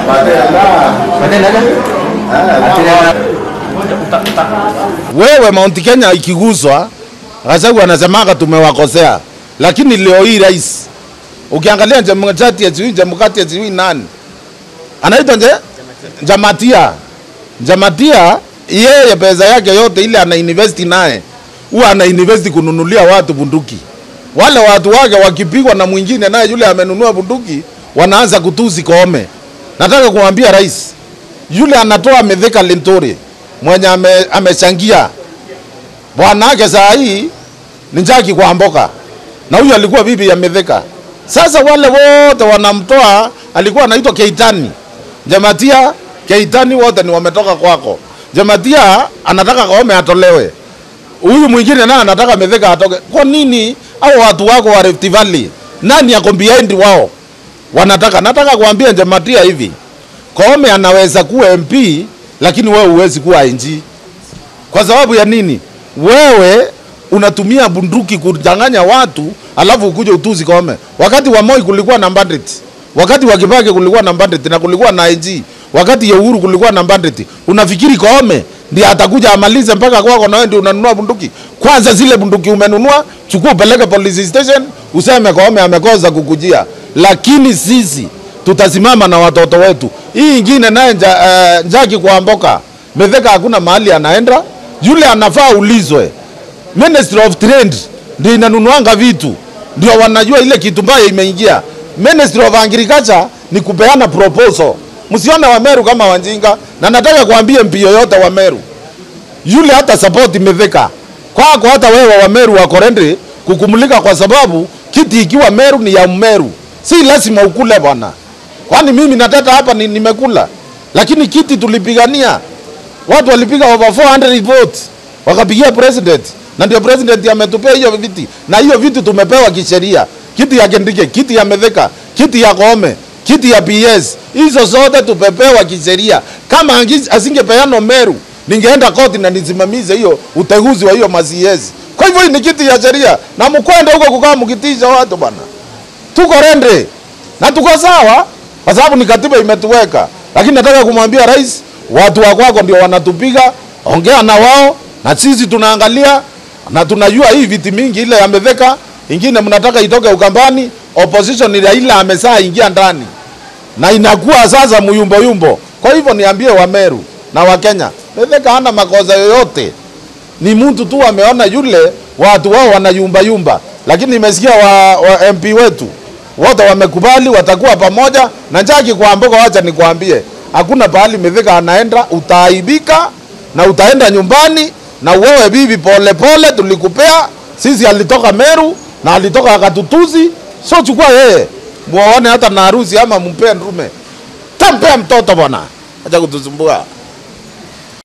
Wewe Mount Kenya ikiguswa, Gachagua anasemaga tumewakosea, lakini leo hii rais, ukiangalia Chemchati ya sijui Chemkati ya sijui nani anaitwa nje Jamatia, Jamatia yeye pesa yake yote ile ana invest naye huwa ana invest kununulia watu bunduki. Wale watu wake wakipigwa na mwingine naye yule amenunua bunduki, wanaanza kutusi Koome. Nataka kumwambia rais yule anatoa Mithika Linturi mwenye ame, amechangia bwana wake saa hii ni Njagi kwa Mboka, na huyu alikuwa bibi ya Mithika. Sasa wale wote wanamtoa, alikuwa anaitwa Keitani Jamatia, Keitani wote ni wametoka kwako. Jamatia anataka Koome atolewe, huyu mwingine naye anataka Mithika atoke. Kwa nini au watu wako wa Rift Valley, nani ako behind wao wanataka? Nataka kuambia Jamatia hivi, Koome anaweza kuwa MP lakini wewe huwezi kuwa IG. Kwa sababu ya nini? Wewe unatumia bunduki kudanganya watu alafu ukuje utuzi Koome. Wakati wa Moi kulikuwa na bandit, wakati wa Kibaki kulikuwa na bandit na kulikuwa na IG, wakati ya Uhuru kulikuwa na bandit. Unafikiri Koome ndiye atakuja amalize mpaka kwako na wewe ndio unanunua bunduki? Kwanza zile bunduki umenunua, chukua upeleke police station, useme Koome amekosa kukujia. Lakini sisi tutasimama na watoto wetu. Hii ingine naye nja, uh, Njagi kwa Mboka Mithika hakuna mahali anaenda, yule anafaa ulizwe. Ministry of Trade ndio inanunuanga vitu, ndio wanajua ile kitu mbaya imeingia. Ministry of Agriculture ni kupeana proposal. Msione Wameru kama wanjinga, na nataka kuambia MP yoyote wa Meru yule hata support Mithika kwako, hata wewe wa Meru wako ready kukumulika, kwa sababu kiti ikiwa Meru ni ya Mmeru, si lazima ukule bwana. Kwani mimi nateta hapa ni, nimekula, lakini kiti tulipigania, watu walipiga over 400 votes wakapigia president, na ndio president ametupea hiyo viti, na hiyo viti tumepewa kisheria. Kiti ya Kindiki, kiti ya Mithika, kiti ya Koome, kiti ya PS, hizo zote tumepewa kisheria. Kama angi- asingepeana Meru, ningeenda koti na nisimamize hiyo uteuzi wa hiyo masiezi. Kwa hivyo hii ni kiti ya sheria, na mkwende huko kukaa mkitisha watu bwana tuko rende na tuko sawa, kwa sababu ni katiba imetuweka. Lakini nataka kumwambia rais, watu wa kwako ndio wanatupiga, ongea na wao, na sisi tunaangalia na tunajua hii viti mingi ile yameveka, ingine mnataka itoke Ukambani, opposition ile ile amesaa ingia ndani na inakuwa sasa muyumbo yumbo. Kwa hivyo niambie Wameru na Wakenya, Mithika hana makosa yoyote ni mtu tu ameona yule watu wao wanayumba yumba, lakini nimesikia wa, wa MP wetu wote wamekubali watakuwa pamoja na Njagi kwa Mboka. Wacha nikwambie, hakuna pahali Mithika anaenda, utaaibika na utaenda nyumbani na wewe bibi, pole pole, tulikupea sisi. Alitoka Meru na alitoka akatutuzi, so chukua yeye muone hata na harusi ama mpe ndume, tampea mtoto bwana, acha kutusumbua.